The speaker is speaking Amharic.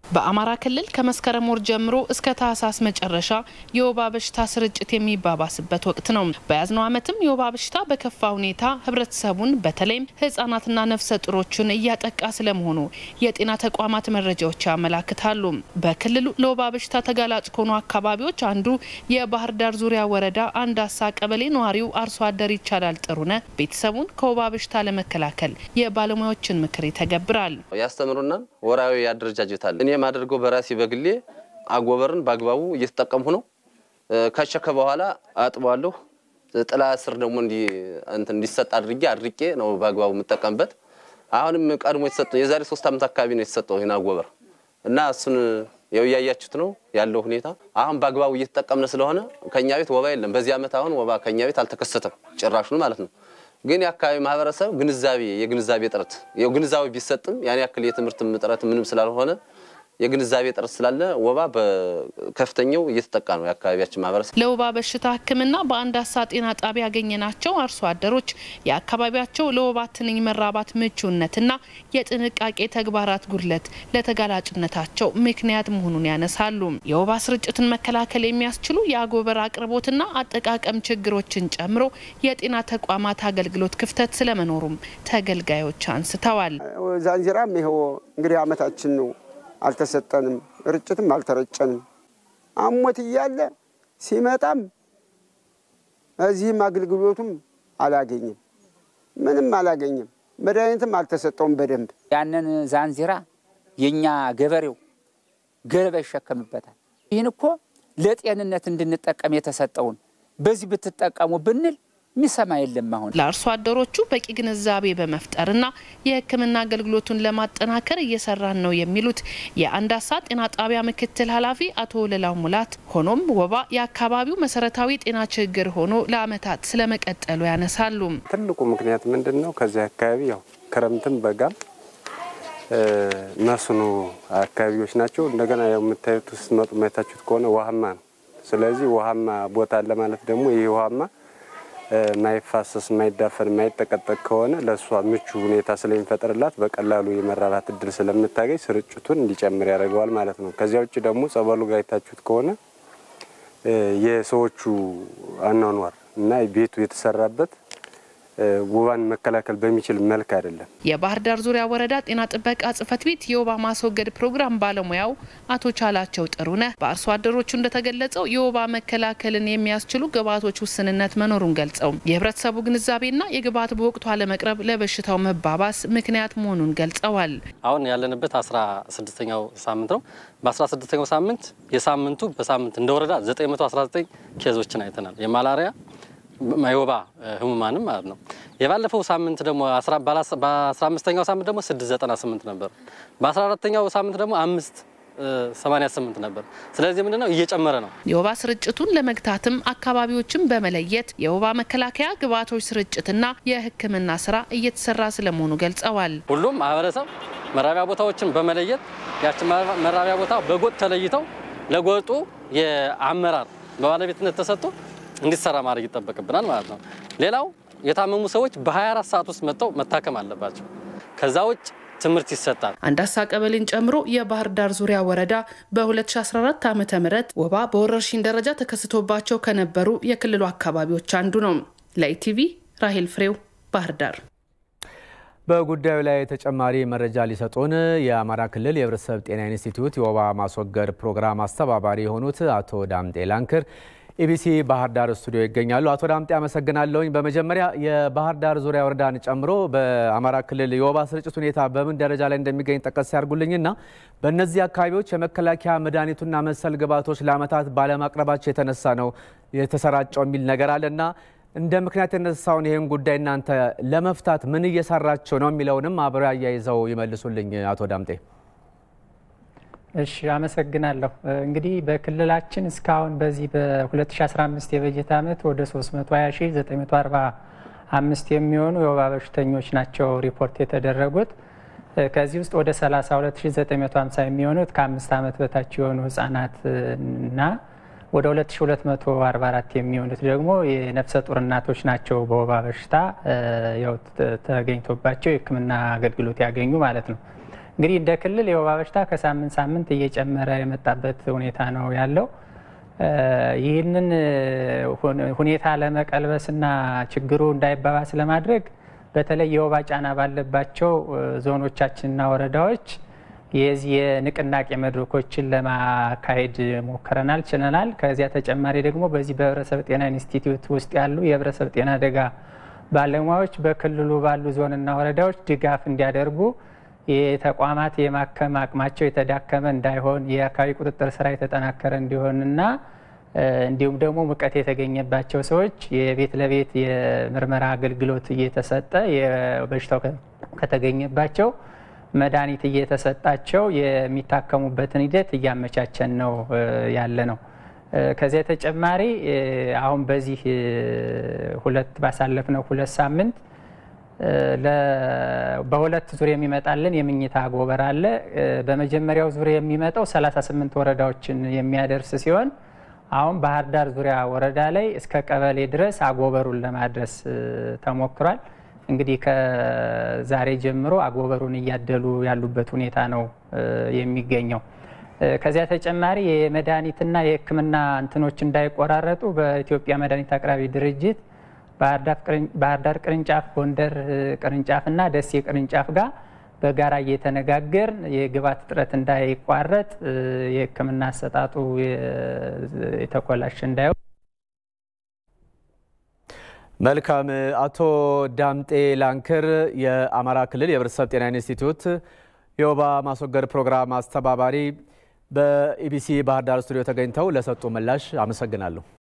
በአማራ ክልል ከመስከረም ወር ጀምሮ እስከ ታህሳስ መጨረሻ የወባ በሽታ ስርጭት የሚባባስበት ወቅት ነው። በያዝነው ዓመትም የወባ በሽታ በከፋ ሁኔታ ህብረተሰቡን በተለይም ህጻናትና ነፍሰ ጡሮችን እያጠቃ ስለመሆኑ የጤና ተቋማት መረጃዎች ያመላክታሉ። በክልሉ ለወባ በሽታ ተጋላጭ ከሆኑ አካባቢዎች አንዱ የባህር ዳር ዙሪያ ወረዳ አንዳሳ ቀበሌ ነዋሪው አርሶ አደር ይቻላል ጥሩነ ቤተሰቡን ከወባ በሽታ ለመከላከል የባለሙያዎችን ምክር ይተገብራል። ያስተምሩናል። ወራዊ አደረጃጀት አለ። እኔ የማደርገው በራሴ በግሌ አጎበርን በአግባቡ እየተጠቀምሁ ነው። ከሸከ በኋላ አጥበዋለሁ። ጥላ ስር ደግሞ እንዲሰጥ አድርጌ አድርቄ ነው በአግባቡ የምጠቀምበት። አሁንም ቀድሞ የተሰጠው የዛሬ ሶስት ዓመት አካባቢ ነው የተሰጠው ይህን አጎበር እና እሱን ያው እያያችሁት ነው ያለው ሁኔታ። አሁን በአግባቡ እየተጠቀምነ ስለሆነ ከኛ ቤት ወባ የለም። በዚህ ዓመት አሁን ወባ ከኛ ቤት አልተከሰተም ጭራሹን ማለት ነው። ግን የአካባቢ ማህበረሰብ ግንዛቤ የግንዛቤ ጥረት ያው ግንዛቤ ቢሰጥም ያን ያክል የትምህርት ጥረት ምንም ስላልሆነ የግንዛቤ ጥረት ስላለ ወባ በከፍተኛው እየተጠቃ ነው የአካባቢያችን ማህበረሰብ። ለወባ በሽታ ሕክምና በአንዳሳ ጤና ጣቢያ ያገኘናቸው አርሶ አደሮች የአካባቢያቸው ለወባ ትንኝ መራባት ምቹነትና የጥንቃቄ ተግባራት ጉድለት ለተጋላጭነታቸው ምክንያት መሆኑን ያነሳሉ። የወባ ስርጭትን መከላከል የሚያስችሉ የአጎበር አቅርቦትና አጠቃቀም ችግሮችን ጨምሮ የጤና ተቋማት አገልግሎት ክፍተት ስለመኖሩም ተገልጋዮች አንስተዋል። ዛንዚራም ይኸው እንግዲህ አመታችን ነው አልተሰጠንም፣ ርጭትም አልተረጨንም። አሞት እያለ ሲመጣም እዚህም አገልግሎቱም አላገኝም፣ ምንም አላገኝም። መድኃኒትም አልተሰጠውም በደንብ ያንን ዛንዚራ የእኛ ገበሬው ገለባ ይሸከምበታል። ይህን እኮ ለጤንነት እንድንጠቀም የተሰጠውን በዚህ ብትጠቀሙ ብንል የሚሰማ የለም። አሁን ለአርሶ አደሮቹ በቂ ግንዛቤ በመፍጠርና የሕክምና አገልግሎቱን ለማጠናከር እየሰራን ነው የሚሉት የአንዳሳ ጤና ጣቢያ ምክትል ኃላፊ አቶ ወለላው ሙላት፣ ሆኖም ወባ የአካባቢው መሰረታዊ ጤና ችግር ሆኖ ለዓመታት ስለመቀጠሉ ያነሳሉ። ትልቁ ምክንያት ምንድን ነው? ከዚህ አካባቢ ያው ክረምትም በጋም መስኖ አካባቢዎች ናቸው። እንደገና ያው የምታዩት ስትመጡ ማየታችሁት ከሆነ ውሃማ ነው። ስለዚህ ውሃማ ቦታ አለ ማለት ደግሞ ይህ ውሃማ ማይፋሰስ ማይዳፈን ማይጠቀጠቅ ከሆነ ለእሷ ምቹ ሁኔታ ስለሚፈጥርላት በቀላሉ የመራባት እድል ስለምታገኝ ስርጭቱን እንዲጨምር ያደርገዋል ማለት ነው። ከዚያ ውጭ ደግሞ ጸበሉ ጋር የታችሁት ከሆነ የሰዎቹ አኗኗር እና ቤቱ የተሰራበት ወባን መከላከል በሚችል መልክ አይደለም። የባህር ዳር ዙሪያ ወረዳ ጤና ጥበቃ ጽሕፈት ቤት የወባ ማስወገድ ፕሮግራም ባለሙያው አቶ ቻላቸው ጥሩነህ በአርሶ አደሮቹ እንደተገለጸው የወባ መከላከልን የሚያስችሉ ግብዓቶች ውስንነት መኖሩን ገልጸው የህብረተሰቡ ግንዛቤና የግብዓት በወቅቱ አለመቅረብ ለበሽታው መባባስ ምክንያት መሆኑን ገልጸዋል። አሁን ያለንበት አስራ ስድስተኛው ሳምንት ነው። በአስራ ስድስተኛው ሳምንት የሳምንቱ በሳምንት እንደ ወረዳ 919 ኬዞችን አይተናል። የማላሪያ የወባ ህሙማንም ማለት ነው። የባለፈው ሳምንት ደግሞ በአስራ አምስተኛው ሳምንት ደግሞ ስድስት ዘጠና ስምንት ነበር። በአስራ አራተኛው ሳምንት ደግሞ አምስት ሰማኒያ ስምንት ነበር። ስለዚህ ምንድነው እየጨመረ ነው። የወባ ስርጭቱን ለመግታትም አካባቢዎችን በመለየት የወባ መከላከያ ግብዓቶች ስርጭትና የሕክምና ስራ እየተሰራ ስለመሆኑ ገልጸዋል። ሁሉም ማህበረሰብ መራቢያ ቦታዎችን በመለየት ያችን መራቢያ ቦታ በጎጥ ተለይተው ለጎጡ የአመራር በባለቤትነት ተሰጥቶ እንዲሰራ ማድረግ ይጠበቅብናል ማለት ነው። ሌላው የታመሙ ሰዎች በ24 ሰዓት ውስጥ መጥተው መታከም አለባቸው። ከዛ ውጭ ትምህርት ይሰጣል። አንዳሳ ቀበሌን ጨምሮ የባህር ዳር ዙሪያ ወረዳ በ2014 ዓ ም ወባ በወረርሽኝ ደረጃ ተከስቶባቸው ከነበሩ የክልሉ አካባቢዎች አንዱ ነው። ለኢቲቪ ራሄል ፍሬው ባህር ዳር። በጉዳዩ ላይ ተጨማሪ መረጃ ሊሰጡን የአማራ ክልል የህብረተሰብ ጤና ኢንስቲትዩት የወባ ማስወገድ ፕሮግራም አስተባባሪ የሆኑት አቶ ዳምጤ ላንክር ኢቢሲ ባህር ዳር ስቱዲዮ ይገኛሉ። አቶ ዳምጤ አመሰግናለሁኝ። በመጀመሪያ የባህር ዳር ዙሪያ ወረዳን ጨምሮ በአማራ ክልል የወባ ስርጭት ሁኔታ በምን ደረጃ ላይ እንደሚገኝ ጠቀስ ያርጉልኝና በእነዚህ አካባቢዎች የመከላከያ መድኃኒቱና መሰል ግብዓቶች ለዓመታት ባለማቅረባቸው የተነሳ ነው የተሰራጨው የሚል ነገር አለና እንደ ምክንያት የተነሳውን ይህን ጉዳይ እናንተ ለመፍታት ምን እየሰራቸው ነው የሚለውንም አብረው አያይዘው ይመልሱልኝ አቶ ዳምጤ። እሺ አመሰግናለሁ። እንግዲህ በክልላችን እስካሁን በዚህ በ2015 የበጀት ዓመት ወደ 320945 የሚሆኑ የወባ በሽተኞች ናቸው ሪፖርት የተደረጉት። ከዚህ ውስጥ ወደ 32950 የሚሆኑት ከአምስት ዓመት በታች የሆኑ ህጻናት እና ወደ 2244 የሚሆኑት ደግሞ የነፍሰ ጡር እናቶች ናቸው በወባ በሽታ ያው ተገኝቶባቸው የሕክምና አገልግሎት ያገኙ ማለት ነው። እንግዲህ እንደ ክልል የወባ በሽታ ከሳምንት ሳምንት እየጨመረ የመጣበት ሁኔታ ነው ያለው። ይህንን ሁኔታ ለመቀልበስና ችግሩ እንዳይባባስ ለማድረግ በተለይ የወባ ጫና ባለባቸው ዞኖቻችንና ወረዳዎች የዚህ የንቅናቄ መድረኮችን ለማካሄድ ሞክረናል፣ ችለናል። ከዚያ ተጨማሪ ደግሞ በዚህ በህብረተሰብ ጤና ኢንስቲትዩት ውስጥ ያሉ የህብረተሰብ ጤና አደጋ ባለሙያዎች በክልሉ ባሉ ዞንና ወረዳዎች ድጋፍ እንዲያደርጉ የተቋማት የማከም አቅማቸው የተዳከመ እንዳይሆን የአካባቢ ቁጥጥር ስራ የተጠናከረ እንዲሆንና እንዲሁም ደግሞ ሙቀት የተገኘባቸው ሰዎች የቤት ለቤት የምርመራ አገልግሎት እየተሰጠ የበሽታው ከተገኘባቸው መድኃኒት እየተሰጣቸው የሚታከሙበትን ሂደት እያመቻቸን ነው ያለ ነው። ከዚያ ተጨማሪ አሁን በዚህ ሁለት ባሳለፍነው ሁለት ሳምንት በሁለት ዙር የሚመጣልን የምኝታ አጎበር አለ። በመጀመሪያው ዙር የሚመጣው 38 ወረዳዎችን የሚያደርስ ሲሆን አሁን ባህር ዳር ዙሪያ ወረዳ ላይ እስከ ቀበሌ ድረስ አጎበሩን ለማድረስ ተሞክሯል። እንግዲህ ከዛሬ ጀምሮ አጎበሩን እያደሉ ያሉበት ሁኔታ ነው የሚገኘው። ከዚያ ተጨማሪ የመድኃኒትና የሕክምና እንትኖች እንዳይቆራረጡ በኢትዮጵያ መድኃኒት አቅራቢ ድርጅት ባህር ዳር ቅርንጫፍ፣ ጎንደር ቅርንጫፍና ደሴ ቅርንጫፍ ጋር በጋራ እየተነጋገር የግብዓት እጥረት እንዳይቋረጥ የሕክምና አሰጣጡ የተኮላሽ እንዳይሆን መልካም። አቶ ዳምጤ ላንክር የአማራ ክልል የህብረተሰብ ጤና ኢንስቲትዩት የወባ ማስወገድ ፕሮግራም አስተባባሪ በኢቢሲ ባህር ዳር ስቱዲዮ ተገኝተው ለሰጡ ምላሽ አመሰግናለሁ።